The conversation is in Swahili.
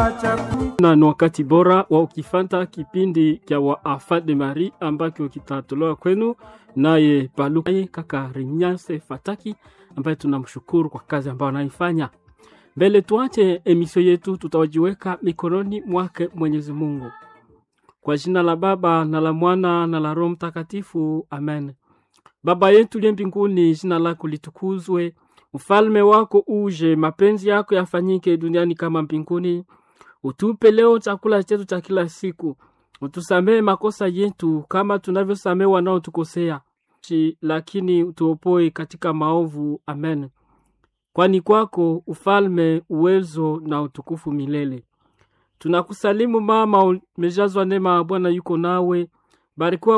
na ni wakati bora wa ukifanta kipindi cha Wafa de Marie ambacho kitatolewa kwenu naye Paluka kaka Rinyase Fataki ambaye tunamshukuru kwa kazi ambayo anaifanya. Mbele tuache emisio yetu, tutawajiweka mikononi mwake Mwenyezi Mungu. Kwa jina la Baba na la Mwana na la Roho Mtakatifu, amen. Baba yetu liye mbinguni, jina lako litukuzwe, ufalme wako uje, mapenzi yako yafanyike duniani kama mbinguni. Utupe leo chakula chetu cha kila siku, utusamehe makosa yetu kama tunavyosamehe wanaotukosea, lakini utuopoe katika maovu. Amen. Kwani kwako ufalme, uwezo na utukufu milele. Tunakusalimu mama, umejazwa neema, Bwana yuko nawe, barikiwa